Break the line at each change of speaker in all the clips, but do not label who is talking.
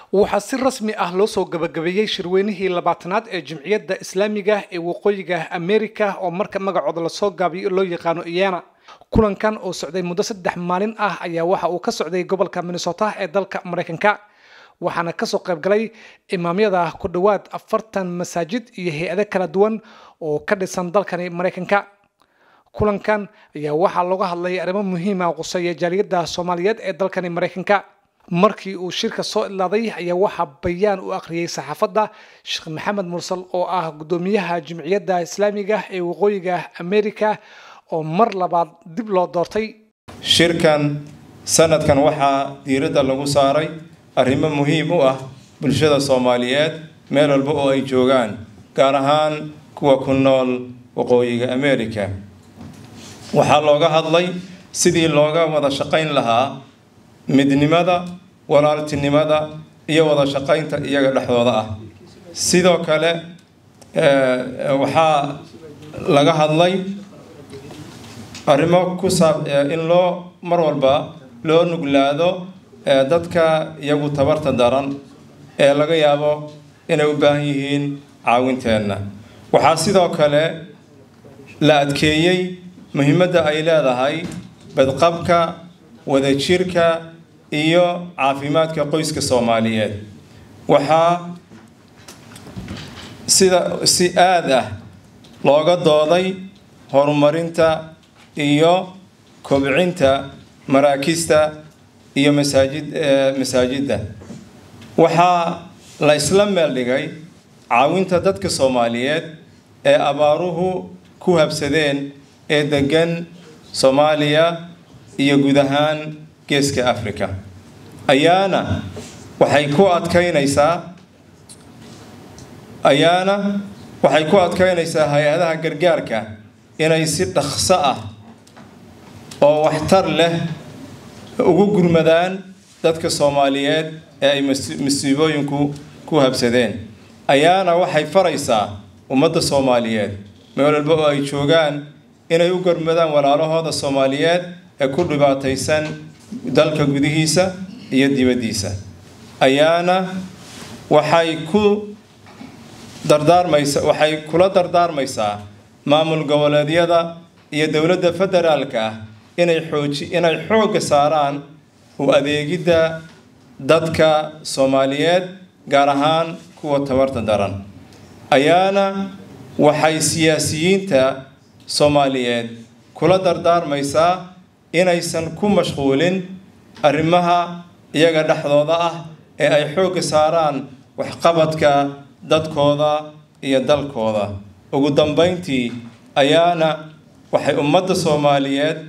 waxaa si rasmi ah loo soo gabagabeeyey shirweynihii labaatanaad ee jimciyadda islaamiga ee waqooyiga america oo marka magacooda lasoo gaabiyo loo yaqaano iyana kulankan oo socday muddo saddex maalin ah ayaa waxa uu ka socday gobolka minnesota ee dalka maraykanka waxaana kasoo qaybgalay imaamyada ku dhowaad afartan masaajid iyo hay-ado kala duwan oo ka dhisan dalkani maraykanka kulankan ayaa waxaa looga hadlay arrimo muhiima quseeya jaaliyadda soomaaliyeed ee dalkani maraykanka markii uu shirka soo idlaaday ayaa waxaa bayaan u akhriyey saxaafadda sheekh maxamed mursal oo ah guddoomiyaha jimciyadda islaamiga ee waqooyiga america oo mar labaad dib loo doortay
shirkan sanadkan waxaa diiradda lagu saaray arrimo muhiim u ah bulshada soomaaliyeed meel walba oo ay joogaan gaar ahaan kuwa ku nool waqooyiga america waxaa looga hadlay sidii looga wada shaqayn lahaa midnimada walaaltinimada iyo wada shaqaynta iyaga dhexdooda ah sidoo kale waxaa laga hadlay arrimo ku saab in loo mar walba loo nuglaado dadka iyagu tabarta daran ee laga yaabo inay u baahan yihiin caawinteenna waxaa sidoo kale la adkeeyey muhiimadda ay leedahay badqabka wadajirka iyo caafimaadka qoyska soomaaliyeed waxaa sida si aad ah looga dooday horumarinta iyo kobcinta maraakista iyo masaajid masaajidda waxaa la isla meel dhigay caawinta dadka soomaaliyeed ee abaaruhu ku habsadeen ee degan soomaaliya iyo guud ahaan geeska africa ayaana waxay ku adkaynaysaa ayaana waxay ku adkaynaysaa hay-adaha gargaarka inay si dhaqso ah oo waxtar leh ugu gurmadaan dadka soomaaliyeed ee ay masiibooyinku ku habsadeen ayaana waxay faraysaa ummadda soomaaliyeed meel walba oo ay joogaan inay u gurmadaan walaalahooda soomaaliyeed ee ku dhibaataysan dalka gudihiisa iyo dibaddiisa ayaana waxay ku dardaarmaysa waxay kula dardaarmaysaa maamul goboleedyada iyo dowladda federaalka ah inay xooji inay xoogga saaraan u adeegidda dadka soomaaliyeed gaar ahaan kuwa tabarta daran ayaana waxay siyaasiyiinta soomaaliyeed kula dardaarmaysaa inaysan ku mashquulin arrimaha iyaga dhexdooda ah ee ay xoogga saaraan waxqabadka dadkooda iyo dalkooda ugu dambayntii ayaana waxay ummadda soomaaliyeed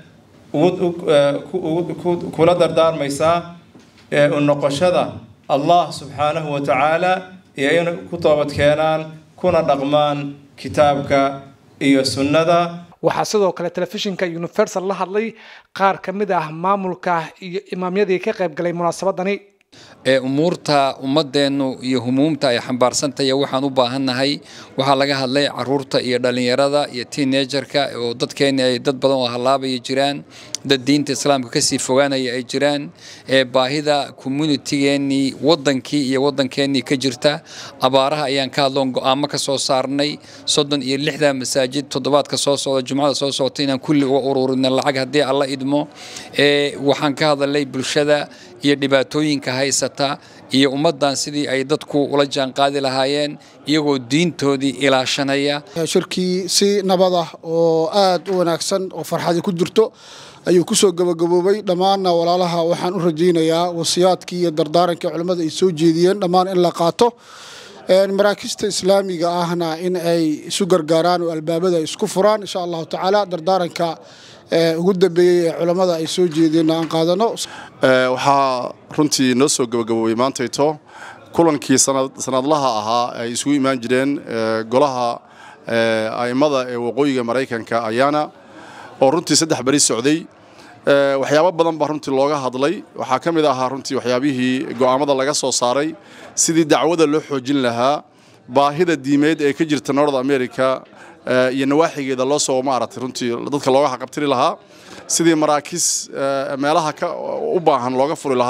kula dardaarmaysaa u noqoshada allah subxaanahu wa tacaala iyo inay ku toobad keenaan kuna dhaqmaan kitaabka iyo sunnada
waxaa sidoo kale telefishinka universal la hadlay qaar ka mid ah maamulka iyo imaamyadii ka qayb galay munaasabadani
ee umuurta ummadeennu iyo humuumta ay xambaarsantahay waxaan u baahannahay waxaa laga hadlay caruurta iyo dhallinyarada iyo teenagerka oo dadkeenni ay dad badan oo hallaabaya jiraan dad diinta islaamka kasii fogaanaya ay jiraan ee baahida communitigeennii waddankii iyo waddankeennii ka jirta abaaraha ayaan ka hadloon go'aamo ka soo saarnay soddon iyo lixda masaajid toddobaadka soo socda jumcada soo socota inaan kulli uga ururina lacag haddii alla idmo ee waxaan ka hadalnay bulshada iyo dhibaatooyinka haysata iyo ummaddan sidii ay dadku ula jaanqaadi lahaayeen iyagoo diintoodii ilaashanaya
shirkii si nabad ah oo aad u wanaagsan oo farxadi ku jirto ayuu kusoo gabagaboobay dhammaanna walaalaha waxaan u rajaynayaa wasiyaadkii iyo dardaarankii culimmada ay soo jeediyeen dhammaan in la qaato maraakista islaamiga ahna in ay isu gargaaraan oo albaabada isku furaan insha allahu tacaala dardaaranka ugu dambeeyey ee culammada ay soo jeedeen aan qaadano
waxaa runtii noo soo gabagaboobay maantayto kulankii sanadlaha ahaa ay isugu imaan jireen golaha a'immada ee waqooyiga maraykanka ayaana oo runtii saddex beri socday waxyaabo badan baa runtii looga hadlay waxaa ka mid ahaa runtii waxyaabihii go'aamada laga soo saaray sidii dacwada loo xoojin lahaa baahida diimeed ee ka jirta north america iyo nawaaxigeeda loo soo maaragtay runtii dadka looga xaqabtiri lahaa sidii maraakiis meelaha u baahan looga furi lahaa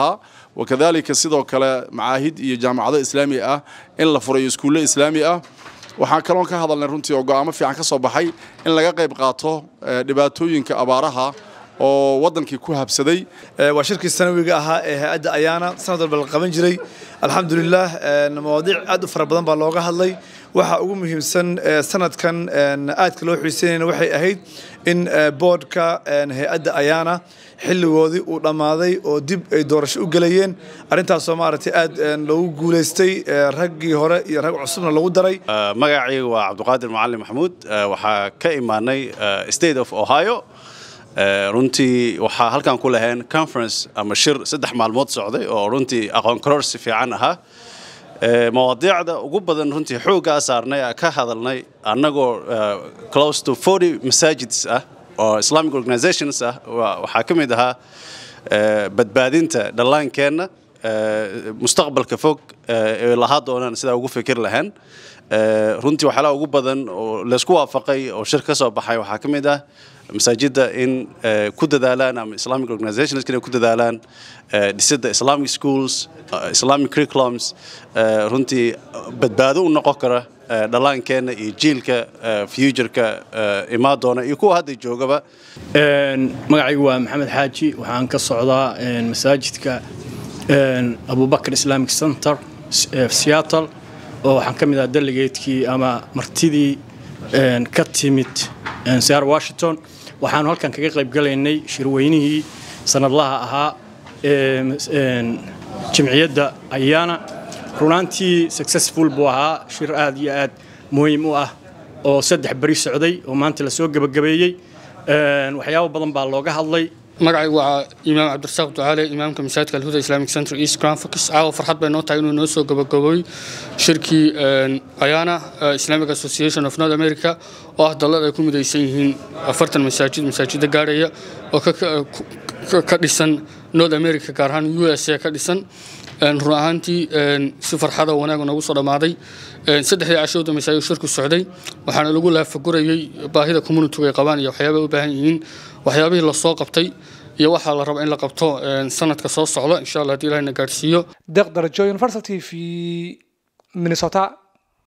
wakadalika sidoo kale macaahid iyo jaamacado islaami ah in la furayo iskuulle islaami ah waxaan kaloon ka hadalnay runtii oo go'aamo fiican ka soo baxay in laga qayb qaato dhibaatooyinka abaaraha oo wadankii ku habsaday
waa shirkii sanawiga ahaa ee hay-adda ayaana sanad walba la qaban jiray alxamdulilah mawaadiic aad u fara badan baa looga hadlay waxa ugu muhiimsan sanadkan aadka loo xiiseynayna waxay ahayd in boodhka hay-adda ayaana xilligoodii uu dhammaaday oo dib ay doorasho u gelayeen arrintaasoo maaragtay aad loogu guulaystay raggii hore iyo rag cusubna lagu daray
magacayga waa cabdiqaadir macalin maxamuud waxaa ka imaanay state of ohio runtii waxaa halkan ku lahayn conference ama shir saddex maalmood socday oo runtii aqoon kororsi fiican ahaa mawaadiicda ugu badan runtii xooggaa saarnay ka hadalnay annagoo close to forty masaajids ah oo islamic organizations ah waxaa ka mid ahaa badbaadinta dhallaankeenna mustaqbalka fog ee lahaa doonaan sidaa ugu fikir lahayn runtii waxyaalaha ugu badan oo laysku waafaqay oo shir ka soo baxay waxaa ka mid ah masaajidda in ku dadaalaan ama islamic organizations inay ku dadaalaan dhisidda islamic schools islamic curriculums runtii badbaado u noqon kara dhallaankeenna iyo jiilka futureka imaa doona iyo kuwa hadda joogaba
magacaygu waa maxamed xaaji waxaan ka socdaa masaajidka abubakar islamic center seattle oo waxaan ka mid ah delegatekii ama martidii ka timid sear washington waxaanu halkan kaga qayb galaynay shirweynihii sanadlaha ahaa jimciyadda ayaana runaantii successful buu ahaa shir aad iyo aad muhiim u ah oo saddex beri socday oo maanta lasoo gebagabeeyey waxyaabo badan baa looga hadlay
magacaygu waa imaam cabdirasaaq ducaale imaamka masaajidka alhuda islamic center east grand focus caawa farxad bay noo tahay inuu noo soo gabagabooy shirkii ayana islamic association of north america oo ah dallad ay ku midaysan yihiin afartan masaajid masaajida gaadhaya oo ka dhisan north america gaar ahaan u s a ka dhisan run ahaantii si farxada wanaag noogu soo dhammaaday saddexdii cashooda masaajid shirku socday waxaana lagu laafagurayay baahida communitigu ay qabaan iyo waxyaabay u baahan yihiin waxyaabihii lasoo qabtay iyo waxaa la raba in la qabto sanadka soo socda insha allah haddii ilahina gaadhsiiyo
deeq darajo university v minnesota